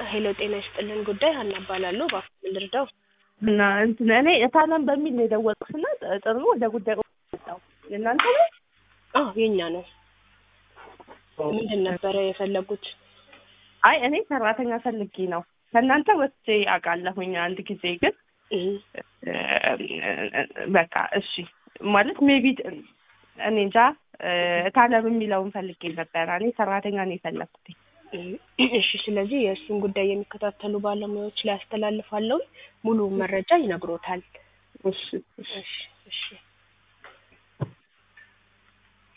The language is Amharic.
ሄሎ ጤና ይስጥልን ጉዳይ ሀና እባላለሁ። እባክዎ ምን ልርዳው? እና እንትን እኔ እታለም በሚል ነው የደወልኩት እና ጥሩ ወደ ጉዳዩ መጣሁ። የእናንተ ነው? አዎ የኛ ነው። ምንድን ነበረ የፈለጉት? አይ እኔ ሰራተኛ ፈልጌ ነው። ከእናንተ ወስጄ አውቃለሁኝ አንድ ጊዜ ግን እህ፣ በቃ እሺ ማለት ሜቢ እኔ እንጃ እታለም የሚለውን ፈልጌ ነበረ። እኔ ሰራተኛ ነው የፈለኩት። እህ፣ እሺ። ስለዚህ የእሱን ጉዳይ የሚከታተሉ ባለሙያዎች ላይ አስተላልፋለሁ። ሙሉ መረጃ ይነግሮታል። እሺ እሺ እሺ፣ እሺ።